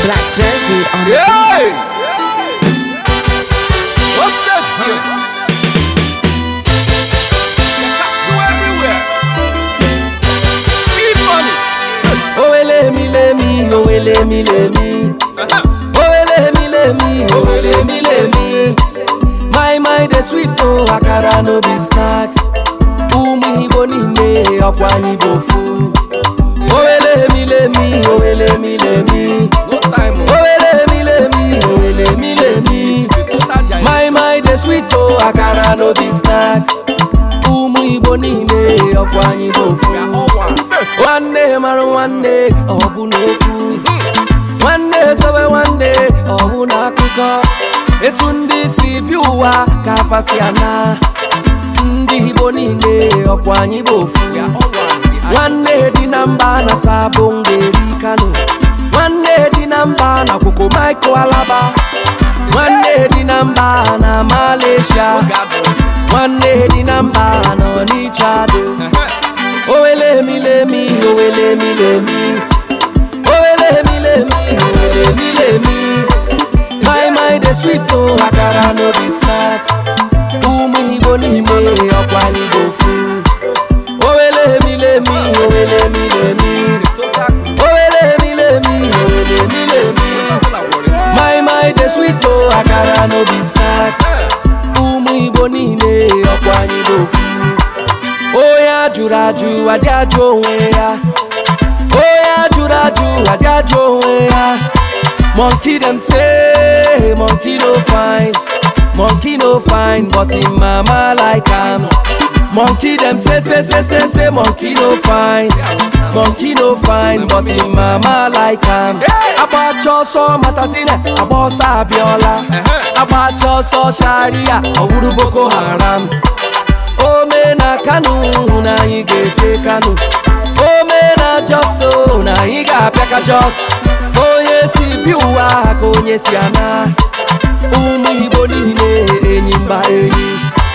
Black jersey on the Hey! What's that here? Castle everywhere. Big money. Owele mi le mi, owele mi le mi. Owele mi le mi, owele mi le mi. My mind dey sweet o, akara no be snacks. Ụmụ Igbo niile ọkwa anyị bụ ofu. Owele mi le mi, owele mi le mi. No time. oh. Owele mi le mi, owele mi le mi. This is the total giant. My mind dey sweet o, akara no be snacks. Ụmụ Igbo niile ọkwa anyị bụ ofu. We are all one. nwanne mara nwanne ọ bụ n'okwu nwanne sobe nwanne ọ bụ n'akụkọ etu ndị si bi ụwa ka afasi ana ndị igbo niile ọkwa anyị bụ ofu We are all one. We are nwanne dị na mba na sabụ ngeri kano nwanne dị na mba na kwoko maiko alaba nwanne dị na mba na malaysia God. nwanne dị na mba na ọnịcha dị Owele mi le mi, owele mi le mi. Owele mi le mi, owele mi le mi. My mind is sweet o, akara no be snacks. Ụmụ Igbo niile ọkwa anyị bụ ofu. Owele mi le mi, owele mi le mi. Total. Owele mi le mi, owele mi le mi. People are worried. My mind is sweet o, akara no be snacks. ụmụ igbo niile ọkwa anyị bụ ofu onye ajụrụ ajụ adị ajụ onwe ya onye ajụrụ ajụ adị ajụ onwe ya monkey dem say monkey no fine monkey no fine but him mama like am monkey dem say say say say say monkey no fine monkey no fine but him mama like am agbacha ọsọ matasine agba ọsọ abịọla agbacha ọsọ sharia ọ bụrụ boko haram ome na kano na anyị ga-eje kano ome na jos o, na anyị ga-abịa ka jos onye si bi ụwa ka onye si ana ụmụ igbo niile enyi mba enyi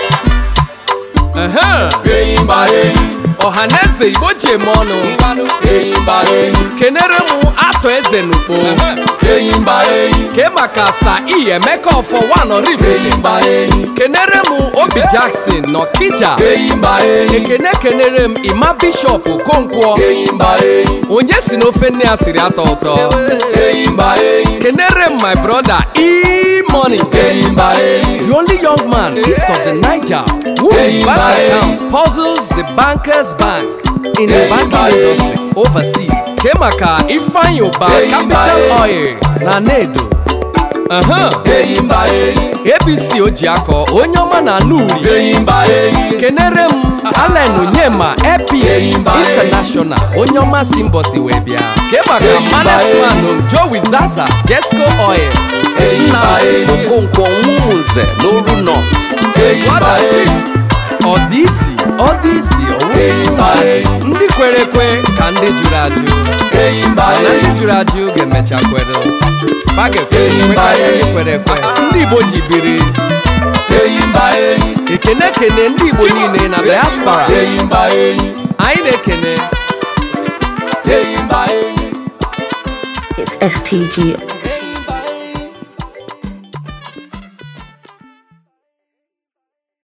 Uh-huh. enyi mba enyi ọhaneze igbo ji eme ọnụ enyi mba enyi kenere m atọ eze n'ukpo enyi mba enyi ke maka sa i emeka ọfọ one rife enyi mba enyi kenere m obi jackson n'ọkija enyi mba enyi ekene kenere m ima bishọp okonkwo enyi mba enyi onye si n'ofe nne ya siri atọ ụtọ enyi mba enyi kenere m my brother e-money enyi mba enyi the only young man east of the niger who Hey, his bank bye. account puzzles the bankers bank in the Hey, banking bye. industry overseas kemaka ifeanyi ụba Hey, capital bye. oil na nedo uh-huh. enyi mba enyi abc ojiakọ onye ọma na anuri enyi mba enyi kenere m alen onyema epis Hey, bye. international onye ọma si mbọsi wee bịa kemaka Hey, bye. manasman jowi zaza jesco oil Hey, nna bye. okonkwo nwumunze n'oru north enyi mba enyi ọ dị isi ọ dị isi Hey, bye. ndị kwere ekwe ka ndị jụrụ ajụ enyi mba mana ndị enyi jụrụ ajụ ga-emecha kwere fa ga-ekwe Hey, ekwe karịa bye. ndị kwere ekwe ndị igbo ji biri enyi mba enyi ekene kene ndị igbo niile na diaspora enyi mba enyi anyị na-ekene enyi mba enyi It's STG